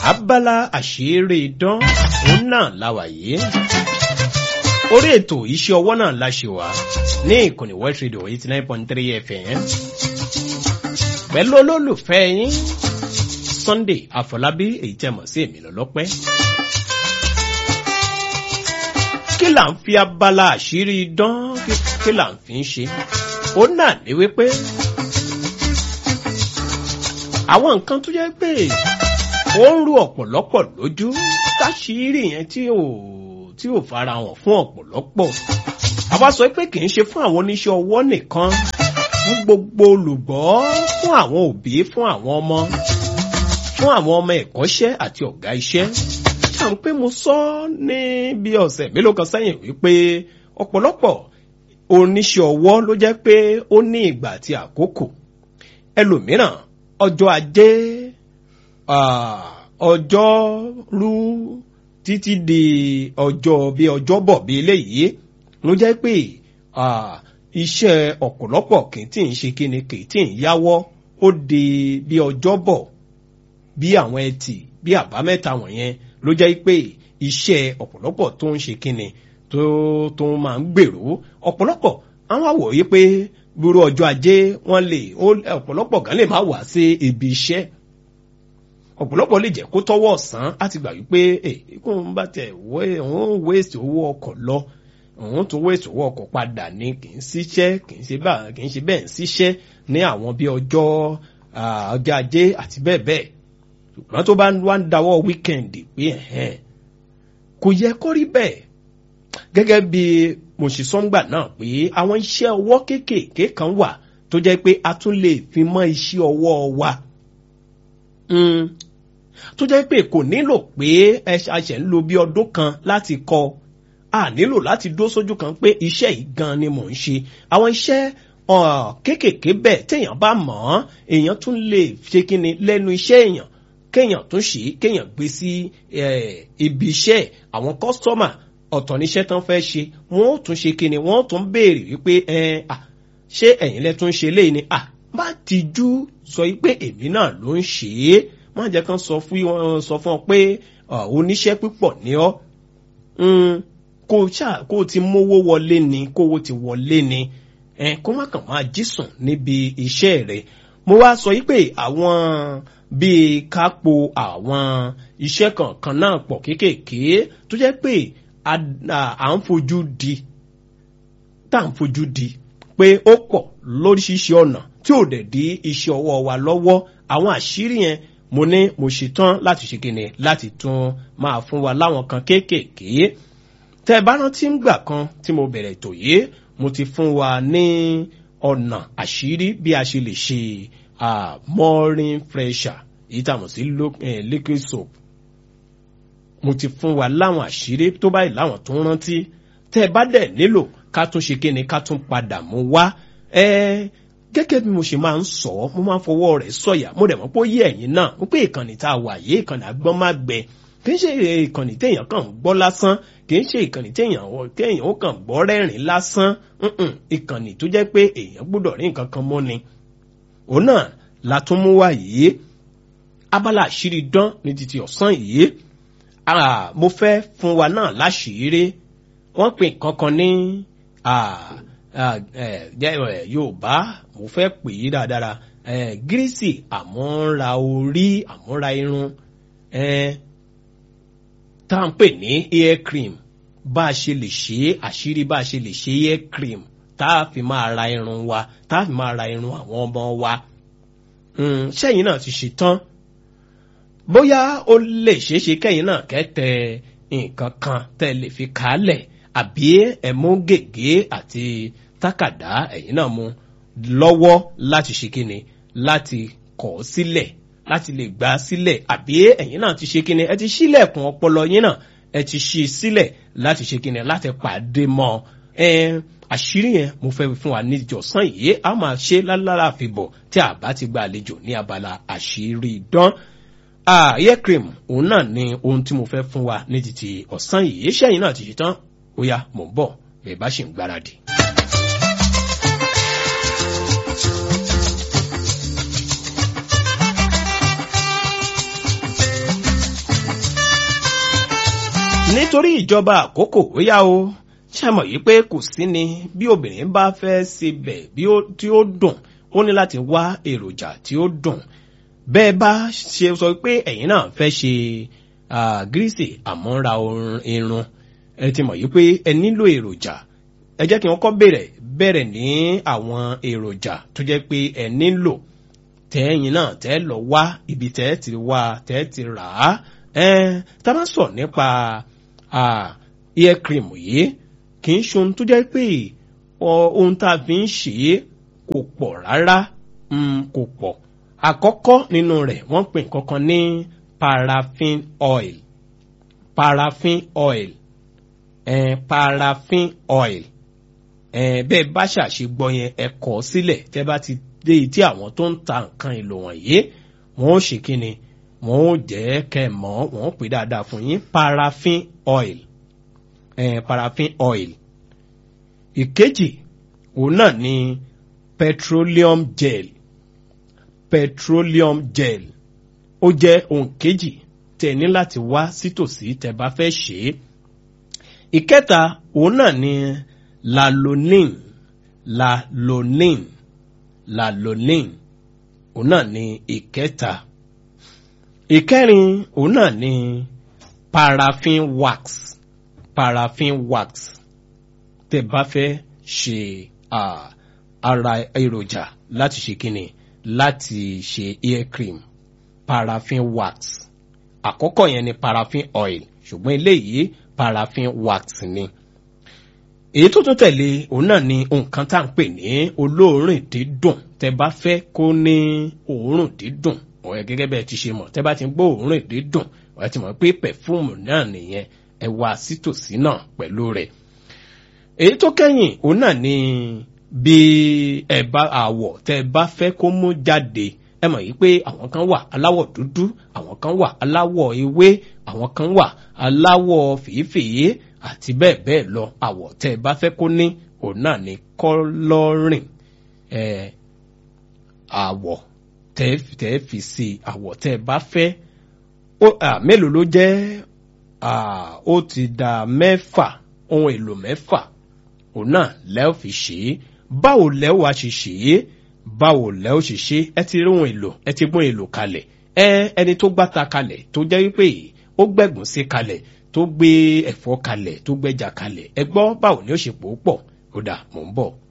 abala àṣírí idán òun náà láwà yìí orí ètò iṣẹ́ ọwọ́ náà la ṣe wá ní ìkànnì West Radio eighty nine point three FM pẹ̀lú olólùfẹ́ yín Sunday Àfọlábí èyí tẹ́ mọ̀ sí èmi lọ́lọ́pẹ́. kí là ń fi abala àṣírí idán kí là ń fi ń ṣe ó náà ní wípé àwọn nǹkan tó jẹ́ pé ó ń rú ọ̀pọ̀lọpọ̀ lójú káṣírí yẹn tí ò tí ò fara hàn fún ọ̀pọ̀lọpọ̀ àwa sọ pé kì í ṣe fún àwọn oníṣẹ́ ọwọ́ nìkan fún gbogbo olùgbọ́ fún àwọn òbí fún àwọn ọmọ fún àwọn ọmọ ẹ̀kọ́ṣẹ́ àti ọ̀gá iṣẹ́ ṣá ń pé mo sọ ní bí ọ̀sẹ̀ mélòó kan sẹ́yìn wípé ọ̀pọ̀lọpọ̀ oníṣẹ́ ọwọ́ ló jẹ́ pé ó ní ìgbà àti àkókò ẹlòmíràn ọjọ́ ajé ọjọ́rú títí di ọjọ́ bí ọjọ́bọ̀ bí eléyìí ló jẹ́ pé iṣẹ́ ọ̀pọ̀lọpọ̀ kì í tí ń ṣe kíni kì í tí ń yáwọ́ ó di bí ọjọ́bọ̀ bí àwọn ẹtì bí àbámẹ́ta wọ̀nyẹn ló jẹ́ pé iṣẹ́ ọ̀pọ̀lọpọ̀ tó ń ṣe kíni tó tó máa ń gbèrú ọ̀pọ̀lọpọ̀ àwọn àwòrán pé gbúrú ọjọ́ ajé wọ́n lè ọ̀pọ̀lọpọ̀ gan lè má wá sí ibi iṣẹ́ ọ̀pọ̀lọpọ̀ lè jẹ́ kó tọ́wọ́ ọ̀sán láti gbà wípé kó ń bá tẹ̀ wọ́n wéèsì owó ọkọ̀ lọ òun tún wéèsì owó ọkọ̀ padà ní kì í ṣiṣẹ́ kì í ṣe bẹ́ẹ̀ kì í ṣe bẹ́ẹ̀ ń ṣiṣẹ́ ní àwọn bí ọjọ́ ọjọ́ ajé àti bẹ́ẹ̀ bẹ́ẹ̀ ṣùgbọ́n tó bá wá ń dáwọ́ wíkẹ̀ndì pé kò yẹ kó rí bẹ́ẹ̀ gẹ́gẹ́ bí mo ṣe sọ́ngbà náà pé àwọn iṣẹ́ ọwọ́ kéékèèké kan wà tó jẹ́ pé a tún lè fi mọ́ iṣẹ́ ọwọ́ wa tó jẹ́ pé kò nílò pé ẹ ṣàṣẹ̀ ń lo bí ọdún kan láti kọ́ a nílò láti dó sójú kan pé iṣẹ́ yìí gan ni mò ń ṣe àwọn iṣẹ́ kéékèèké bẹ́ẹ̀ téèyàn bá mọ̀ ọ́n èèyàn tún lè ṣe kí ni lẹ́nu iṣẹ́ èèyàn kéèyàn tún ṣe kéèyàn gbé sí ibi iṣẹ́ àwọn kọ́sítọ́mà ọ̀tọ̀ níṣẹ́ tán fẹ́ ṣe wọ́n ó tún ṣe kí ni wọ́n ó tún béèrè wípé ṣé ẹ̀yin lẹ tún ṣe léyìí ni má tijú sọ pé èmi náà ló ń ṣe é má jẹ́ kán sọ fún wọn sọ fún ọ pé oníṣẹ́ púpọ̀ ní ọ́ kó ṣá kó ti mówó wọlé ni kówó ti wọlé ni kó má kàn máa jísùn níbi iṣẹ́ rẹ̀ mo wá sọ pé àwọn bíi kápò àwọn iṣẹ́ kankan náà pọ̀ kéékèèké tó jẹ́ pé à ń fojú di tá à ń fojú di pé ó pọ̀ lóríṣiríṣi ọ̀nà tí ò dẹ̀ di iṣẹ́ ọwọ́ wa lọ́wọ́ àwọn àṣírí yẹn mo ní mo ṣetán láti ṣe kíni láti tún máa fún wa láwọn kan kéékèèké tẹ́ bá rántí ń gbà kan tí mo bẹ̀rẹ̀ ètò yìí mo ti fún wa ní ọ̀nà àṣírí bí a ṣe lè ṣe morning fresher èyí tá a mọ̀ sí liquid soap mo ti fún wa láwọn àṣírí tó báyìí láwọn tó ń rántí tẹ́ ẹ bá dẹ̀ nílò ká tún ṣe kíni ká tún padà mú wá ẹ gẹ́gẹ́ bí mo ṣe máa ń sọ mo máa ń fọwọ́ rẹ̀ sọ̀yà mo dẹ̀ mọ̀ pé ó yé ẹ̀yin náà mo pé ìkànnì tá a wà yé ìkànnì àgbọ́n má gbẹ kì í ṣe ìkànnì téèyàn kàn ń gbọ́ lásán kì í ṣe ìkànnì téèyàn téèyàn ó kàn gbọ́ rẹ́rìn lásán ìkànnì tó jẹ́ pé èèyàn gbọ́dọ̀ rí nǹkan kan mọ́ ni òun náà la tún mú wá yìí abala àṣírí dán ní títí ọ̀sán yìí mo fẹ́ fún wa náà láṣìírí wọ́n pè kankan ní yorùbá mo fẹ́ pè é dáadáa gírísì àmúra orí àmúra irun tá à ń pè ní hair cream bá a ṣe lè ṣe àṣírí bá a ṣe lè ṣe hair cream tá a fi máa ra irun wa tá a fi máa ra irun àwọn ọmọ wa ṣẹ́yìn náà ti ṣe tán bóyá ó lè ṣeé ṣe kẹ́yìn náà kẹ́tẹ̀ nǹkan kan tẹ́ lè fi kálẹ̀ àbí ẹ̀mú gègé àti tákàdá ẹ̀yìn náà mú lọ́wọ́ láti ṣe kíni láti kọ̀ sílẹ̀ láti lè gbà sílẹ̀ àbí ẹ̀yìn náà ti ṣe kíni ẹ ti ṣílẹ̀kùn ọpọlọ yín náà ẹ ti ṣí sílẹ̀ láti ṣe kíni láti pàdé mọ́ ẹ àṣírí yẹn mo fẹ́ fún wa ní ìjọsán yìí a máa ṣe lálára àfibọ̀ tí a bá ti gba àlejò ní abala àṣírí dán hair cream òun náà ni ohun tí mo fẹ́ fún wa ní títí ọ̀sán yìí ṣẹ́yìn náà ti ṣe tán ó yá mò ń bọ̀ bẹ́ẹ̀ bá ṣì ń gbáradì. nítorí ìjọba àkókò ó yá o ṣàmọ̀ yìí pé kò sí ni bí obìnrin bá fẹ́ sebẹ̀ bí ó tí ó dùn ó ní láti wá èròjà tí ó dùn bẹ́ẹ̀ bá ṣe sọ pé ẹ̀yin náà fẹ́ ṣe gírísì àmọ́ra irun ẹ ti mọ̀ yìí pé ẹ nílò èròjà ẹ jẹ́ kí wọ́n kọ́ bẹ̀rẹ̀ bẹ̀rẹ̀ ní àwọn èròjà tó jẹ́ pé ẹ nílò tẹ́yìn náà tẹ́ lọ wá ibi tẹ́ ti wá tẹ́ ti rà á tá a bá sọ nípa ear cream yìí kì í ṣe ohun tó jẹ́ pé ohun tá a fi ń ṣe é kò pọ̀ rárá kò pọ̀ àkọ́kọ́ nínú rẹ̀ wọ́n pè kankan ní paraffin oil paraffin oil eh, paraffin oil eh, bẹ́ẹ̀ bá ṣàṣe gbọ́ yẹn ẹ kọ́ sílẹ̀ tẹ́ bá ti dé tí àwọn tó ń ta nǹkan èlò wọ̀nyí wọ́n ó ṣe kí ni wọ́n ó jẹ́ kẹ́ mọ́ wọ́n ó pè dáadáa fún yín paraffin oil eh, paraffin oil ìkejì òun náà ni petroleum gel petroleum gel ó jẹ́ ohun kejì tẹ́ ní láti wá sítòsí tẹ́ bá fẹ́ ṣe é ìkẹta òun náà ni lalonin lalonin lalonin òun náà ni ìkẹta ìkẹrin òun náà ni paraffin wax paraffin wax tẹ́ bá fẹ́ ṣe ara èròjà láti ṣe kíni láti ṣe ear cream paraffin wax àkọ́kọ́ yẹn ni paraffin oil ṣùgbọ́n eléyìí paraffin wax ni. èyí tó tún tẹ̀lé òun náà ni nǹkan tá à ń pè ní olóòórùn dídùn tẹ bá fẹ́ kó ní òórùn dídùn ọ̀rẹ́ gẹ́gẹ́ bẹ́ẹ̀ ti ṣe mọ̀ tẹ bá ti ń gbọ́ òórùn dídùn ọ̀rẹ́ ti mọ̀ pé pẹ̀fúmù náà nìyẹn ẹ wá sítòsí náà pẹ̀lú rẹ̀. èyí tó kẹ́yìn òun náà ni bí ẹ bá àwọ̀ tẹ bá fẹ́ kó mú jáde ẹ mọ̀ yìí pé àwọn kan wà aláwọ̀ dúdú àwọn kan wà aláwọ̀ ewé àwọn kan wà aláwọ̀ fèéfèé àti bẹ́ẹ̀ bẹ́ẹ̀ lọ àwọ̀ tẹ́ ẹ bá fẹ́ kó ní òun náà ní kọ́lọ́rìn ẹ̀ àwọ̀ tẹ́ ẹ fi sí àwọ̀ tẹ́ ẹ bá fẹ́ mélòó ló jẹ́ ó ti da mẹ́fà ohun èlò mẹ́fà òun náà lẹ́ẹ̀ fi ṣe é báwo lẹ́ẹ̀ wá ṣe ṣe é báwo lẹ ó ṣe ṣe ẹ ti rí ohun èlò ẹ ti gbọ́n èlò kalẹ̀ ẹ ẹni tó gbáta kalẹ̀ tó jẹ́ wípé ó gbẹ̀gùn sí kalẹ̀ tó gbé ẹ̀fọ́ kalẹ̀ tó gbẹ́jà kalẹ̀ ẹ gbọ́ báwo ni ó ṣe pò ó pọ̀ ó dà mò ń bọ̀.